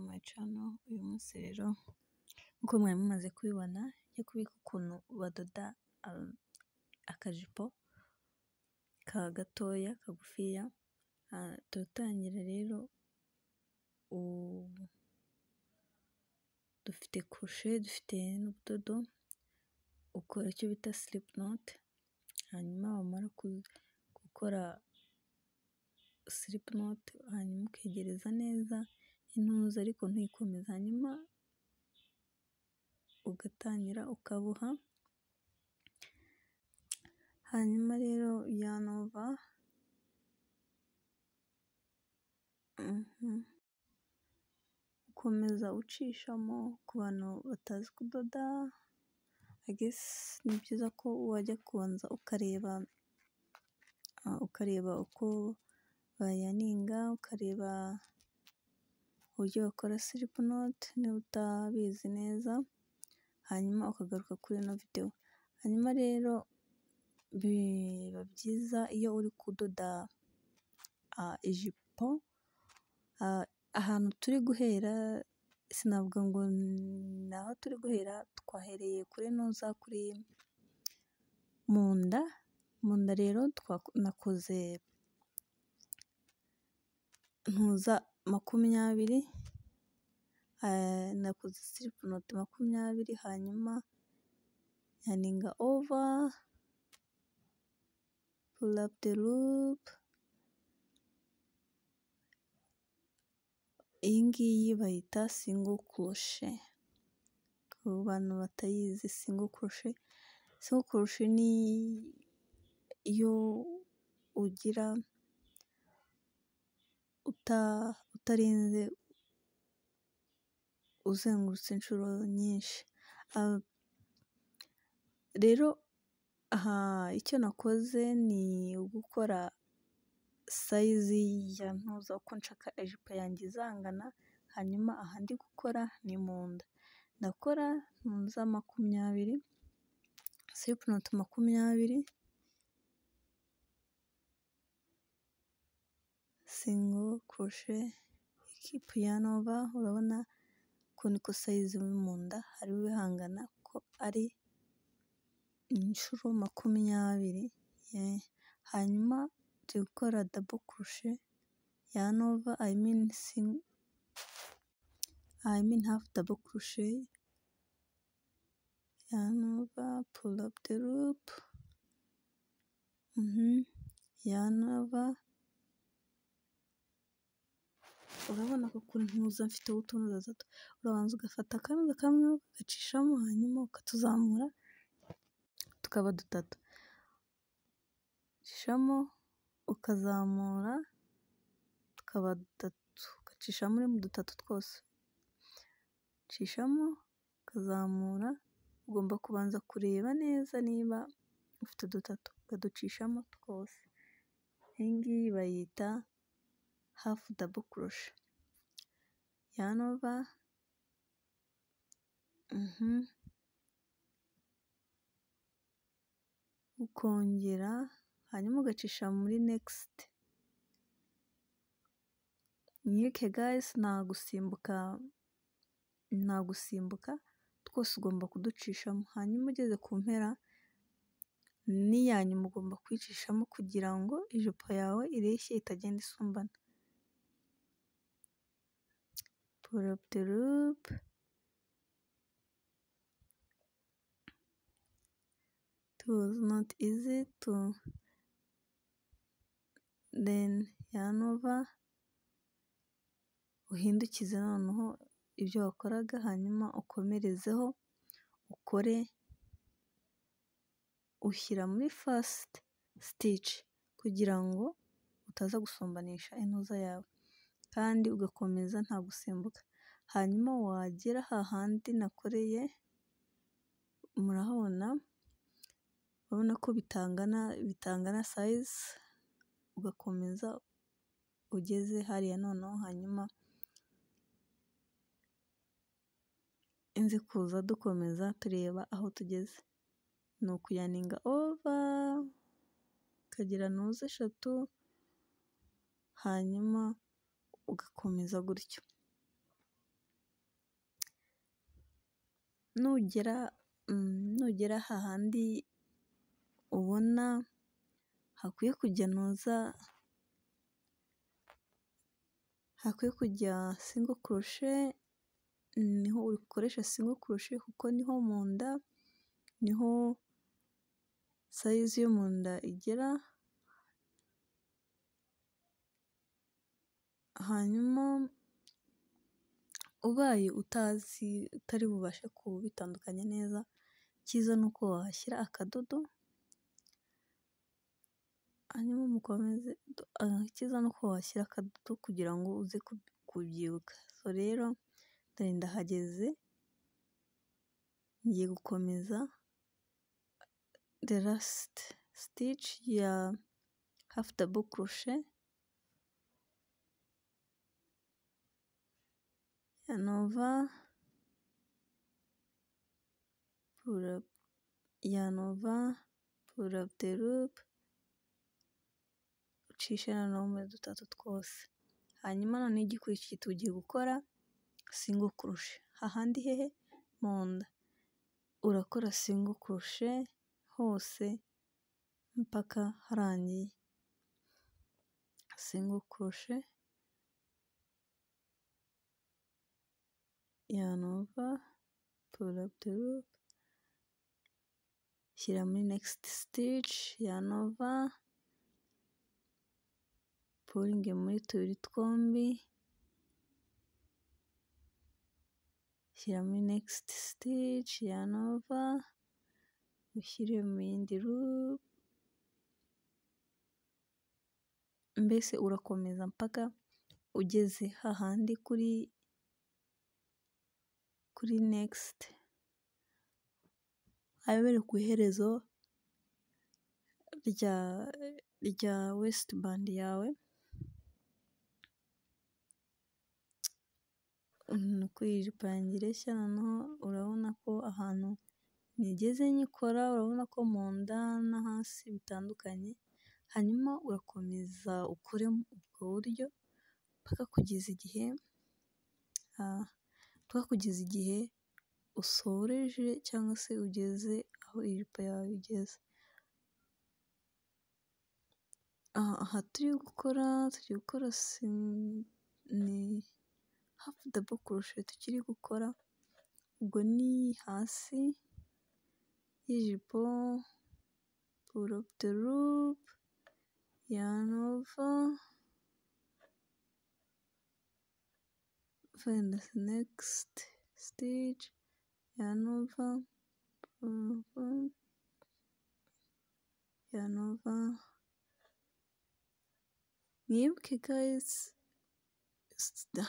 bacana uyu munsi rero nk'uko mwari mumaze kubibona njya kubika ukuntu badoda akajipo ka gatoya kagufiya turatangira rero dufite kurushe dufite n'ubudodo ukora icyo bita silipu note hanyuma wamara gukora silipu note hanyuma ukegereza neza intuza ariko ntuyikomeza hanyuma ugatangira ukaboha hanyuma rero yanova ukomeza ucishamo ku bantu batazi kudoda ni byiza ko wajya kubanza ukareba ukareba uko bayaninga ukareba uburyo bakora silipu note niba utabizi neza hanyuma ukagaruka kuri ino videwo hanyuma rero biba byiza iyo uri kudoda ijipo ahantu turi guhera sinavuga ngo ni aho turi guhera twahereye kuri ntuza kuri mu nda mu nda rero nakoze ntuza makumyabiri nakoze silipu note makumyabiri hanyuma nyaninga ova pulapu de lupe iyi ngiyi bayita singo kurushe ku bantu batayizi singo kurushe singo kurushe ni iyo ugira utarinze uzengurutse inshuro nyinshi rero aha icyo nakoze ni ugukora sayizi ya ntuza uko nshaka ijipo yanjye izangana hanyuma aha ndi gukora ni mu nda ndakora ntuza makumyabiri silipu note makumyabiri singo kurushe ikipu yanova urabona ko niko sayizi mu nda hari bihangana ko ari inshuro makumyabiri hanyuma turi gukora dabo kurushe yanova i mean singo i mean hafu dabo kurushe yanova pull up the loop yanova urabona ko kuri ntuza mfiteho utunoza duto urabanza ugafata akanoza kamwe ugacishamo hanyuma ukatuzamura tukaba dutatu ucishamo ukazamura tukaba dutatu ugacisha muri mu dutatu twose ucishamo ukazamura ugomba kubanza kureba neza niba ufite dutatu ukaducishamo twose iyi ngiyi bayita hafu dabo kurushe yanova ukongera hanyuma ugacisha muri nekisiti mwike gayisi nta gusimbuka nta gusimbuka twose ugomba kuducishamo hanyuma ugeze ku mpera n'iyanyu ugomba kuyicishamo kugira ngo ijipo yawe ireshye itagenda isumbana poroputerupe was not easy to then yanova uhindukize noneho ibyo wakoraga hanyuma ukomerezeho ukore ushyira muri fasiti sitici kugira ngo utaza gusumbanisha intuza yawe kandi ugakomeza nta gusimbuka hanyuma wagera hahandi nakoreye murahabona urabona ko bitangana bitangana sayizi ugakomeza ugeze hariya noneho hanyuma inzi kuza dukomeza tureba aho tugeze ni ukuyaninga ova ukagira ntuza eshatu hanyuma ugakomeza gutyo nugera nugera hahandi ubona hakwiye kugenuza hakwiye kujya singo kurushe niho ukoresha singo kurushe kuko niho mu nda niho sayizi yo mu nda igera hanyuma ubaye utazi utari bubashe kubitandukanya neza icyiza ni uko wahashyira akadodo hanyuma mukomeze icyiza ni uko wahashyira akadodo kugira ngo uze kubyibuka so rero ndari ndahageze ngiye gukomeza the last stitch ya half double crochet and over pull up yarn over pull up the loop ucisha noneho muri dutatu twose hanyuma noneho igikurikiye tugiye gukora singo kurushe hahandi hehe mu nda urakora singo kurushe hose mpaka harangiye singo kurushe yarn over pull up the loop shyira muri next stitch yarn over pulling muri tubiri twombi shyira muri next stitch yarn over ushyire mu yindi loop mbese urakomeza mpaka ugeze hahandi kuri kuri next ayobereka iherezo rya rya wesitiband yawe nuko iyi jipo yanjye ireshya noneho urabona ko ahantu nigeze nyikora urabona ko mu nda no hasi bitandukanye hanyuma urakomeza ukore ubwo buryo mpaka kugeza igihe mpaka kugeza igihe usoreje cyangwa se ugeze aho ijipo yawe igeze aha turi gukora turi gukora ni hafu dabo kurushe tukiri gukora ubwo ni hasi y'ijipo pull up the loop yarn over find the next stitch yarn over pull up yarn over mwibuke guys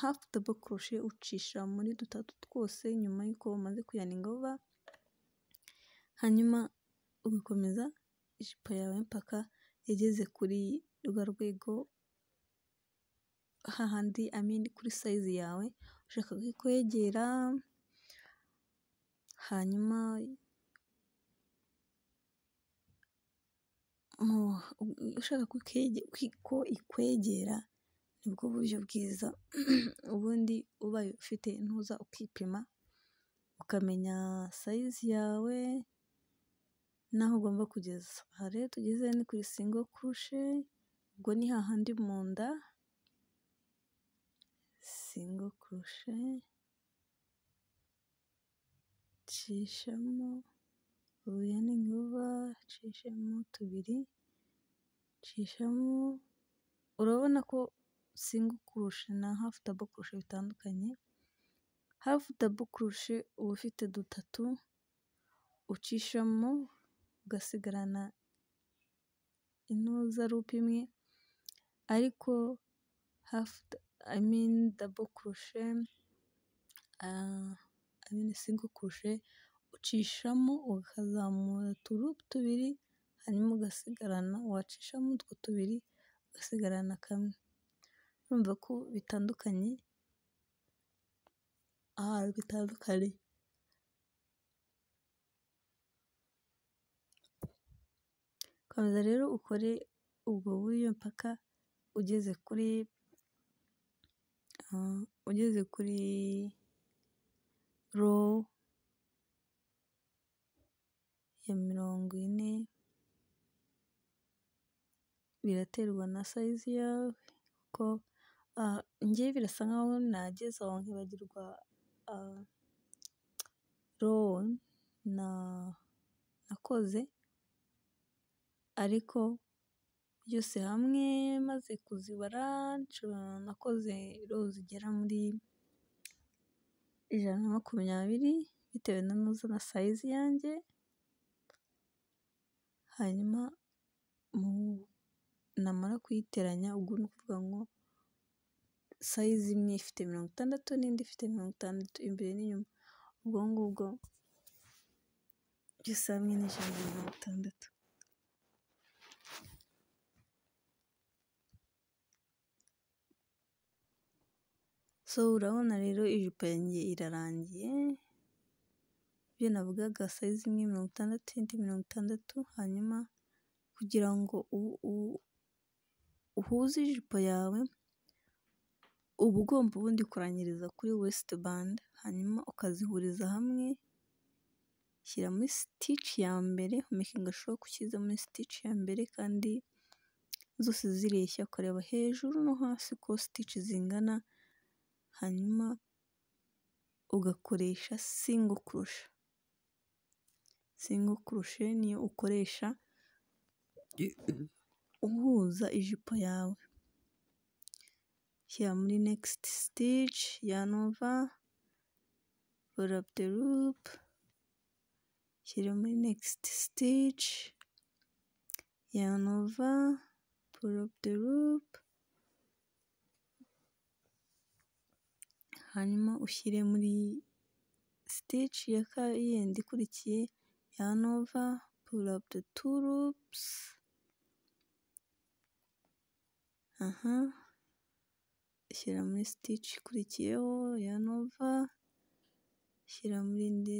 hafu dabo kurushe ucisha muri dutatu twose nyuma y'uko umaze kuyaninga vuba hanyuma ugakomeza ijipo yawe mpaka igeze kuri rwa rwego hahandi amini kuri sayizi yawe ushaka kwegera hanyuma ushaka ko ikwegera nibwo buryo bwiza ubundi ubaye ufite ntuza ukipima ukamenya sayizi yawe n'aho ugomba kugeza aha rero tugeze ni kuri singo kurushe ubwo ni hahandi mu nda singo kurushe cishamo ubuya n'inkuba cishamo tubiri cishamo urabona ko singo kurushe na hafu dabo kurushe bitandukanye hafu dabo kurushe uba ufite dutatu ucishamo ugasigarana intuza rupe imwe ariko hafu i mean double crochet uh, i mean single crochet ucishamo ukazamura uturupe tubiri hanyuma ugasigarana wacishamo utwo tubiri ugasigarana kamwe urumva ko bitandukanye ahantu bitandukanye komeza rero ukore ubwo buryo mpaka ugeze kuri ugeze kuri ro biraterwa na sayizi yawe kuko njyewe birasa nkaho nagize aho nkibagirwa rowo nakoze ariko byose hamwe maze kuzibara nakoze rowo zigera muri ijana na makumyabiri bitewe na sayizi yanjye hanyuma namara kuyiteranya ubwo ni ukuvuga ngo sayizi imwe ifite mirongo itandatu n'indi ifite mirongo itandatu imbere n'inyuma ubwo ngubwo byose hamwe ni ijana na mirongo itandatu. So urabona rero ijipo yanjye irarangiye ibyo navugaga sayizi imwe mirongo itandatu indi mirongo itandatu hanyuma kugira ngo uhuze ijipo yawe uba ugomba ubundi kurangiriza kuri wesite bande hanyuma ukazihuriza hamwe shyira muri sitici ya mbere mekinga shuwa ko ushyize muri sitici ya mbere kandi zose zireshya ukareba hejuru no hasi ko sitici zingana hanyuma ugakoresha singo kurushe singo kurushe niyo ukoresha uhuza ijipo yawe shyira muri nekisiti sitici yanova rorapu de rupe shyira muri nekisiti sitici yanova rorapu de rupe hanyuma ushyire muri sitici yindi ikurikiye yanova rorapu de turupusi aha shyira muri sitici ikurikiyeho yanova shyira muri indi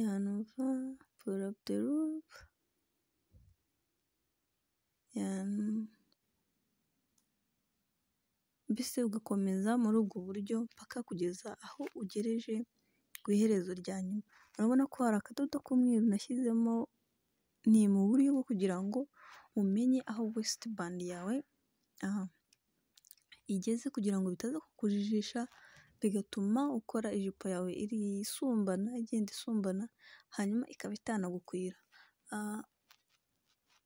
yanova rorapu de rupe mbese ugakomeza muri ubwo buryo mpaka kugeza aho ugereje ku iherezo rya nyuma urabona ko hari akadodo k'umweru nashyizemo ni mu buryo bwo kugira ngo umenye aho wesite bande yawe igeze kugira ngo bitaza kukujijisha bigatuma ukora ijipo yawe isumbana igenda isumbana hanyuma ikaba itanagukwira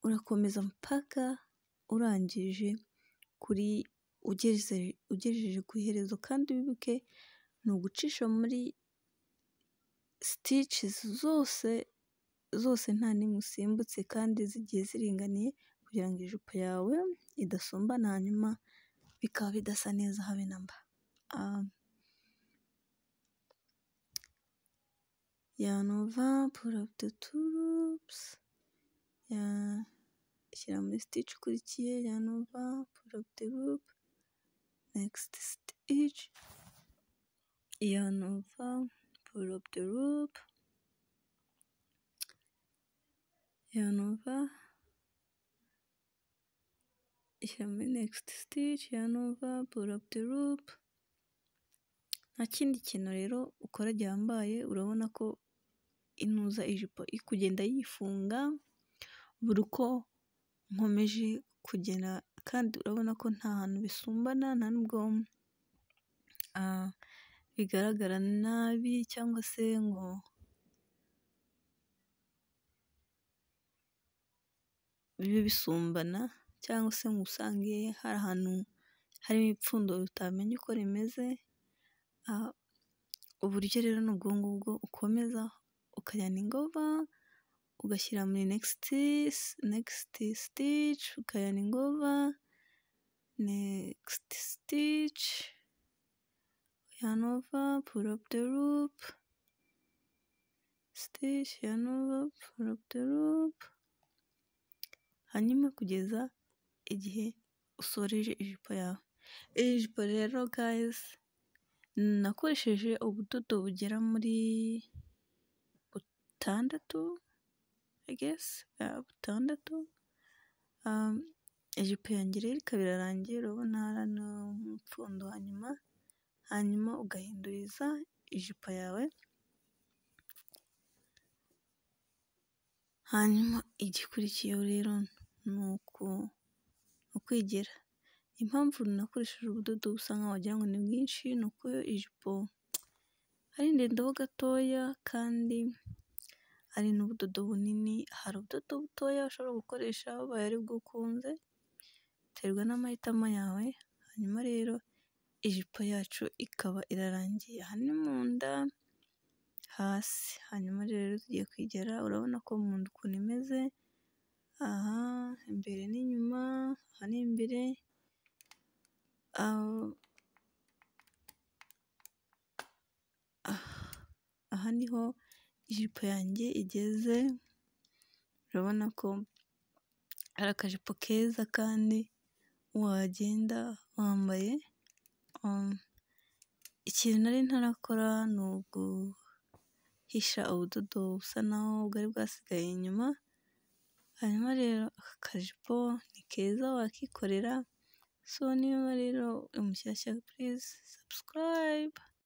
urakomeza mpaka urangije kuri ugejeje ku iherezo kandi wibuke ni ugucisha muri sitici zose zose nta n'imwe usimbutse kandi zigiye ziringaniye kugira ngo ijipo yawe idasumbana hanyuma bikaba bidasa neza habe na mba yanova purapude turupusi shyira muri sitici ikurikiye yanova purapude rupe negisiti sitici yanova purapude rupe yanova ishyira muri negisiti sitici yanova purapude rupe nta kindi kintu rero ukora gihambaye urabona ko inuza ijipo kugenda yifunga buri uko nkomeje kugera kandi urabona ko nta hantu bisumbana nta nubwo bigaragara nabi cyangwa se ngo bibe bisumbana cyangwa se ngo usange hari ahantu harimo ipfundo utamenya uko rimeze uburyo rero ni ubwo ngubwo ukomeza ukajyana ingova ugashyira muri negisiti negisiti sitici ukajyana ingova negisiti sitici yanova purapu de rupe sitici yanova purapu de rupe hanyuma kugeza igihe usoreje ijipo yawe iyi jipo rero gayizi nakoresheje ubudodo bugera muri butandatu agesi butandatu ijipo yanjye rero ikaba irarangiye urabona hari n'umupfundo hanyuma hanyuma ugahinduriza ijipo yawe hanyuma igikurikiyeho rero ni uku ukwigira impamvu nakoresheje ubudodo busa nkaho wagira ngo ni bwinshi ni uko iyo ijipo ari ndende ho gatoya kandi ari n'ubudodo bunini hari ubudodo butoya ushobora gukoresha ubaye aribwo ukunze biterwa n'amahitamo yawe hanyuma rero ijipo yacu ikaba irarangiye aha ni mu nda hasi hanyuma rero tugiye kwigera urabona ko mu nda ukuntu imeze aha imbere n'inyuma aha ni imbere aha niho ijipo yanjye igeze urabona ko ari akajipo keza kandi wagenda wambaye ikintu nari ntarakora ni uguhisha ubudodo busa naho bwari bwasigaye inyuma hanyuma rero aka kajipo ni keza wakikorera so niba rero uri mushyashya purize sabusikarayibe.